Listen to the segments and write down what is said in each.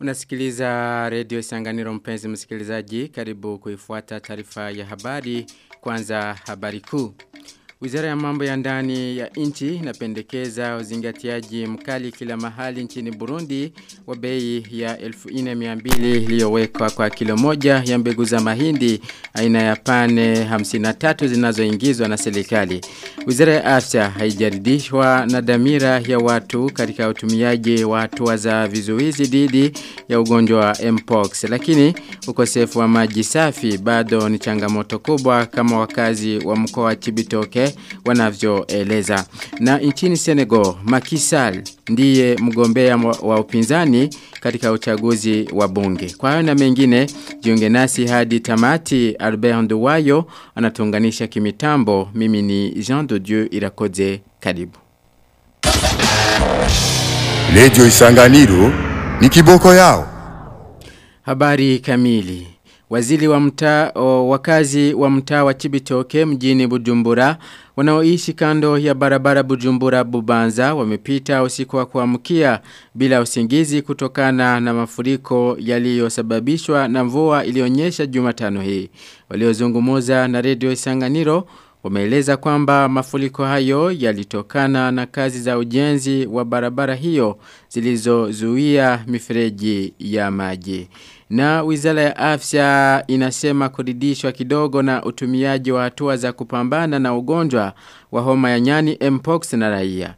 Unasikiliza redio Sanganiro mpenzi msikilizaji karibu kuifuata taarifa ya habari kwanza habari kuu. Wizara ya mambo ya ndani ya nchi inapendekeza uzingatiaji mkali kila mahali nchini Burundi wa bei ya 1200 iliyowekwa kwa kilo moja ya mbegu za mahindi aina ya pane 53 zinazoingizwa na serikali. Wizara ya afya haijaridhishwa na dhamira ya watu katika utumiaji wa hatua za vizuizi dhidi ya ugonjwa wa Mpox lakini ukosefu wa maji safi bado ni changamoto kubwa kama wakazi wa mkoa wa Chibitoke wanavyoeleza. Na nchini Senegal, Macky Sall ndiye mgombea wa upinzani katika uchaguzi wa bunge. Kwa hayo na mengine, jiunge nasi hadi tamati Albert Nduwayo anatunganisha kimitambo. Mimi ni Jean de Dieu Irakoze. Karibu. Lejo Isanganiro ni kiboko yao. Habari kamili. Waziri wa mtaa wakazi wa mtaa wa Chibitoke mjini Bujumbura wanaoishi kando ya barabara Bujumbura Bubanza wamepita usiku wa kuamkia bila usingizi kutokana na mafuriko yaliyosababishwa na mvua ilionyesha Jumatano hii. Waliozungumza na Radio Isanganiro wameeleza kwamba mafuriko hayo yalitokana na kazi za ujenzi wa barabara hiyo zilizozuia mifereji ya maji. Na wizara ya afya inasema kuridhishwa kidogo na utumiaji wa hatua za kupambana na ugonjwa wa homa ya nyani Mpox na raia.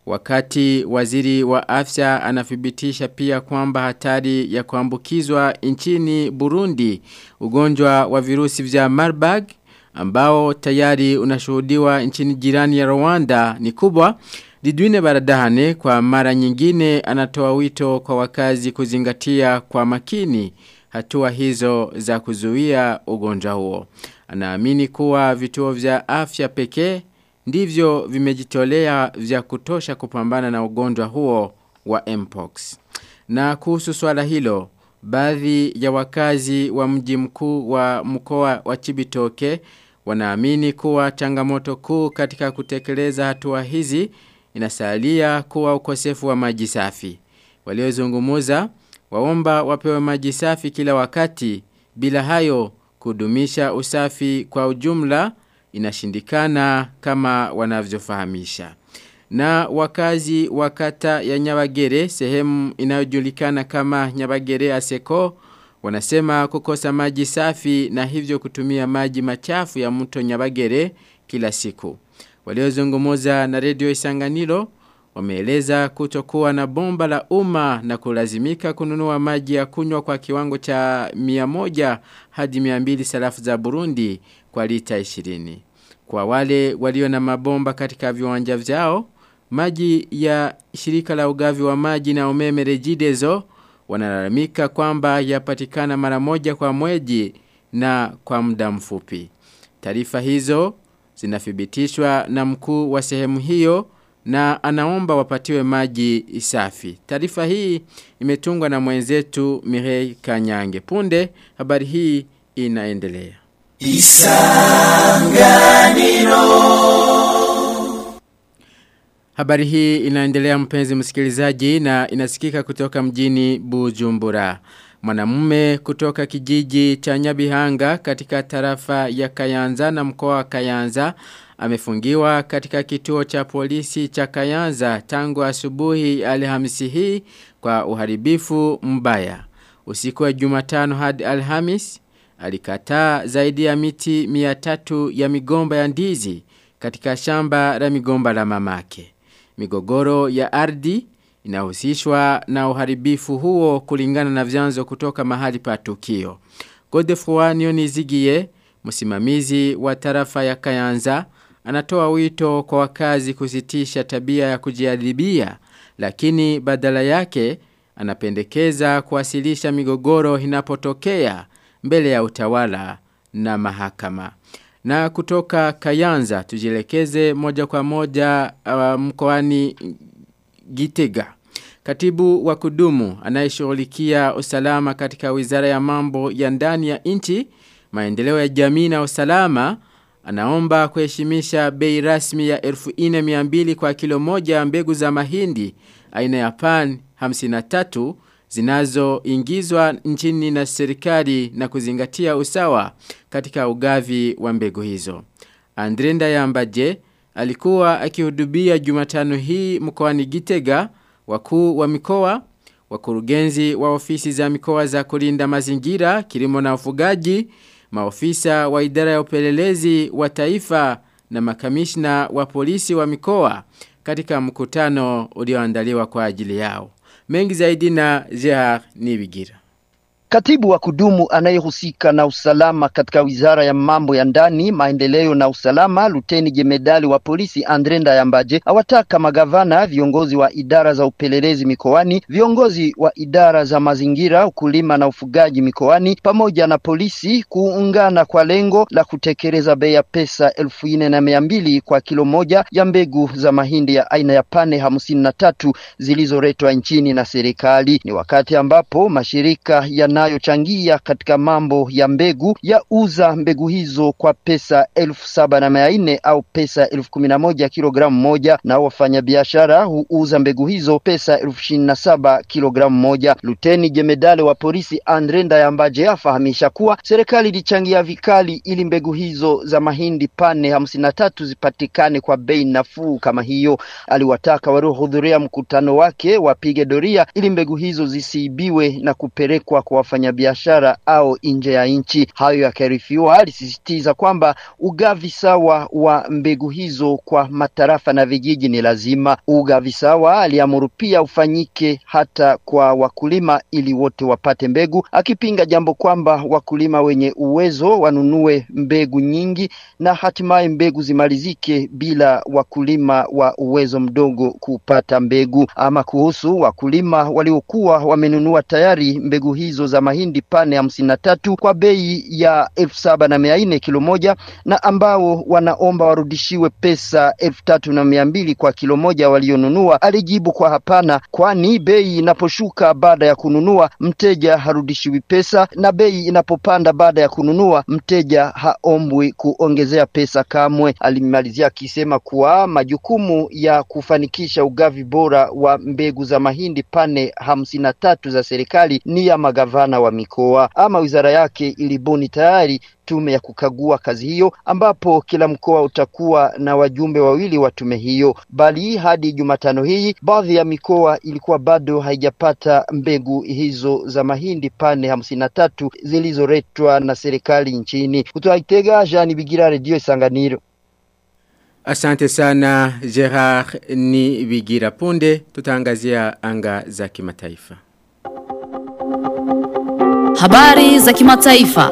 Wakati waziri wa afya anathibitisha pia kwamba hatari ya kuambukizwa nchini Burundi ugonjwa wa virusi vya Marburg ambao tayari unashuhudiwa nchini jirani ya Rwanda ni kubwa. Lidwine Baradahane kwa mara nyingine anatoa wito kwa wakazi kuzingatia kwa makini hatua hizo za kuzuia ugonjwa huo. Anaamini kuwa vituo vya afya pekee ndivyo vimejitolea vya kutosha kupambana na ugonjwa huo wa Mpox. Na kuhusu swala hilo, baadhi ya wakazi wa mji mkuu wa mkoa wa Chibitoke wanaamini kuwa changamoto kuu katika kutekeleza hatua hizi inasalia kuwa ukosefu wa maji safi. Waliozungumuza waomba wapewe maji safi kila wakati bila hayo kudumisha usafi kwa ujumla inashindikana kama wanavyofahamisha. Na wakazi wakata ya Nyabagere sehemu inayojulikana kama Nyabagere Aseko wanasema kukosa maji safi na hivyo kutumia maji machafu ya mto Nyabagere kila siku. Waliozungumuza na redio Isanganiro wameeleza kutokuwa na bomba la umma na kulazimika kununua maji ya kunywa kwa kiwango cha 100 hadi 200 sarafu za Burundi kwa lita 20. Kwa wale walio na mabomba katika viwanja vyao, maji ya shirika la ugavi wa maji na umeme Regideso wanalalamika kwamba yapatikana mara moja kwa mwezi na kwa muda mfupi. Taarifa hizo zinathibitishwa na mkuu wa sehemu hiyo na anaomba wapatiwe maji safi. Taarifa hii imetungwa na mwenzetu Mirei Kanyange. Punde habari hii inaendelea. Isanganiro Habari hii inaendelea mpenzi msikilizaji na inasikika kutoka mjini Bujumbura. Mwanamume kutoka kijiji cha Nyabihanga katika tarafa ya Kayanza na mkoa wa Kayanza amefungiwa katika kituo cha polisi cha Kayanza tangu asubuhi Alhamisi hii kwa uharibifu mbaya. Usiku wa Jumatano hadi Alhamis alikataa zaidi ya miti 300 ya migomba ya ndizi katika shamba la migomba la mamake. Migogoro ya ardhi inahusishwa na uharibifu huo kulingana na vyanzo kutoka mahali pa tukio. Godefroy Nionizigie, msimamizi wa tarafa ya Kayanza, anatoa wito kwa wakazi kusitisha tabia ya kujiadhibia, lakini badala yake anapendekeza kuwasilisha migogoro inapotokea mbele ya utawala na mahakama. Na kutoka Kayanza tujielekeze moja kwa moja uh, mkoani Gitega. Katibu wa kudumu anayeshughulikia usalama katika Wizara ya Mambo ya Ndani ya Nchi, Maendeleo ya Jamii na Usalama anaomba kuheshimisha bei rasmi ya 1200 kwa kilo moja mbegu za mahindi aina ya pan 53 zinazoingizwa nchini na serikali na kuzingatia usawa katika ugavi wa mbegu hizo. Andrenda Yambaje alikuwa akihudubia Jumatano hii mkoani Gitega wakuu wa mikoa wakurugenzi wa ofisi za mikoa za kulinda mazingira, kilimo na ufugaji, maofisa wa idara ya upelelezi wa taifa na makamishna wa polisi wa mikoa katika mkutano ulioandaliwa kwa ajili yao. Mengi zaidi na Gerard Nibigira. Katibu wa kudumu anayehusika na usalama katika wizara ya mambo ya ndani, maendeleo na usalama, luteni jemedali wa polisi Andre Ndayambaje awataka magavana, viongozi wa idara za upelelezi mikoani, viongozi wa idara za mazingira, ukulima na ufugaji mikoani pamoja na polisi kuungana kwa lengo la kutekeleza bei ya pesa elfu nne na mia mbili kwa kilo moja ya mbegu za mahindi ya aina ya pane hamsini na tatu zilizoletwa nchini na serikali. Ni wakati ambapo mashirika yana yanayochangia katika mambo ya mbegu ya uza mbegu hizo kwa pesa elfu saba na mia nne au pesa elfu kumi na moja kilogramu moja na wafanyabiashara huuza mbegu hizo pesa elfu ishirini na saba kilogramu moja. Luteni jemedale wa polisi Andre Ndayambaje afahamisha kuwa serikali ilichangia vikali ili mbegu hizo za mahindi pane hamsini na tatu zipatikane kwa bei nafuu kama hiyo. Aliwataka waliohudhuria mkutano wake wapige doria ili mbegu hizo zisiibiwe na kupelekwa kwa wafanyabiashara au nje ya nchi. Hayo yakarifiwa, alisisitiza kwamba ugavi sawa wa mbegu hizo kwa matarafa na vijiji ni lazima. Ugavi sawa aliamuru pia ufanyike hata kwa wakulima ili wote wapate mbegu, akipinga jambo kwamba wakulima wenye uwezo wanunue mbegu nyingi na hatimaye mbegu zimalizike bila wakulima wa uwezo mdogo kupata mbegu. Ama kuhusu wakulima waliokuwa wamenunua tayari mbegu hizo za mahindi pane hamsini na tatu kwa bei ya elfu saba na mia nne kilo moja na ambao wanaomba warudishiwe pesa elfu tatu na mia mbili kwa kilo moja walionunua, alijibu kwa hapana, kwani bei inaposhuka baada ya kununua mteja harudishiwi pesa, na bei inapopanda baada ya kununua mteja haombwi kuongezea pesa kamwe. Alimalizia akisema kuwa majukumu ya kufanikisha ugavi bora wa mbegu za mahindi pane hamsini na tatu za serikali ni ya magavana wa mikoa. Ama wizara yake ilibuni tayari tume ya kukagua kazi hiyo, ambapo kila mkoa utakuwa na wajumbe wawili wa tume hiyo. Bali hadi Jumatano hii baadhi ya mikoa ilikuwa bado haijapata mbegu hizo za mahindi pane hamsini na tatu zilizoletwa na serikali nchini. Kutoka Itega, Jean Bigira, Redio Isanganiro. Asante sana Gerard ni Bigira punde tutaangazia anga za kimataifa. Habari za kimataifa.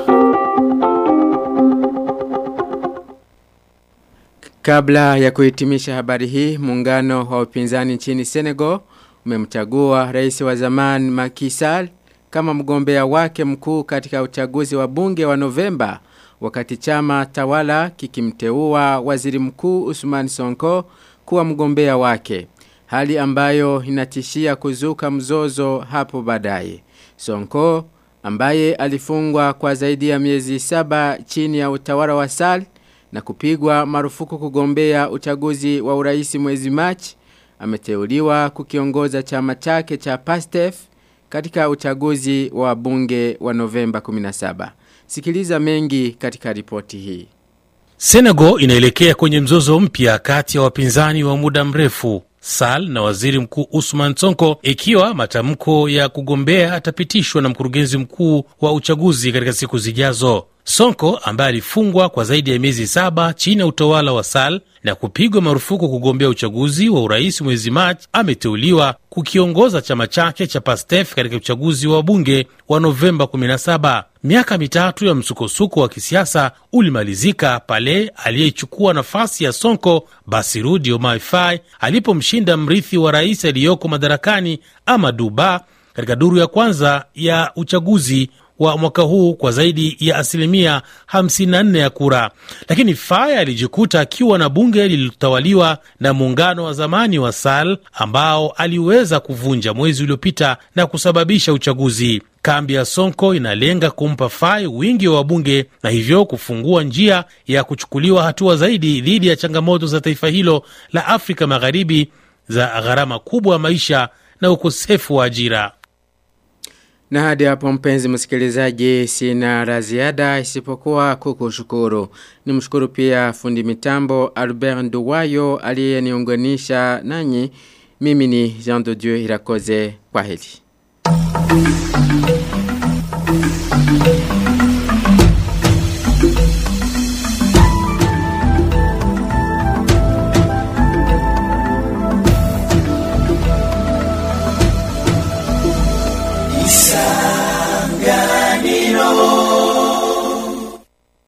Kabla ya kuhitimisha habari hii, muungano wa upinzani nchini Senegal umemchagua rais wa zamani Macky Sall kama mgombea wake mkuu katika uchaguzi wa bunge wa Novemba wakati chama tawala kikimteua waziri mkuu Usman Sonko kuwa mgombea wake. Hali ambayo inatishia kuzuka mzozo hapo baadaye. Sonko ambaye alifungwa kwa zaidi ya miezi saba chini ya utawala wa Sall na kupigwa marufuku kugombea uchaguzi wa uraisi mwezi Machi ameteuliwa kukiongoza chama chake cha PASTEF katika uchaguzi wa bunge wa Novemba 17. Sikiliza mengi katika ripoti hii. Senegal inaelekea kwenye mzozo mpya kati ya wapinzani wa muda mrefu Sal na waziri mkuu Usman Sonko ikiwa matamko ya kugombea atapitishwa na mkurugenzi mkuu wa uchaguzi katika siku zijazo. Sonko ambaye alifungwa kwa zaidi ya miezi saba chini ya utawala wa Sal na kupigwa marufuku kugombea uchaguzi wa urais mwezi Machi, ameteuliwa kukiongoza chama chake cha Pastef katika uchaguzi wa bunge wa Novemba 17. Miaka mitatu ya msukosuko wa kisiasa ulimalizika pale aliyechukua nafasi ya Sonko, Bassirou Diomaye Faye, alipomshinda mrithi wa rais aliyoko madarakani Amadou Ba katika duru ya kwanza ya uchaguzi wa mwaka huu kwa zaidi ya asilimia 54 ya kura, lakini Faye alijikuta akiwa na bunge lililotawaliwa na muungano wa zamani wa Sall ambao aliweza kuvunja mwezi uliopita na kusababisha uchaguzi. Kambi ya Sonko inalenga kumpa Faye wingi wa wabunge na hivyo kufungua njia ya kuchukuliwa hatua zaidi dhidi ya changamoto za taifa hilo la Afrika Magharibi za gharama kubwa ya maisha na ukosefu wa ajira. Na hadi hapo mpenzi msikilizaji sina la ziada isipokuwa kukushukuru. Nimshukuru pia fundi mitambo Albert Nduwayo aliyeniunganisha nanyi. Mimi ni Jean de Dieu Irakoze kwa heli. Isanganiro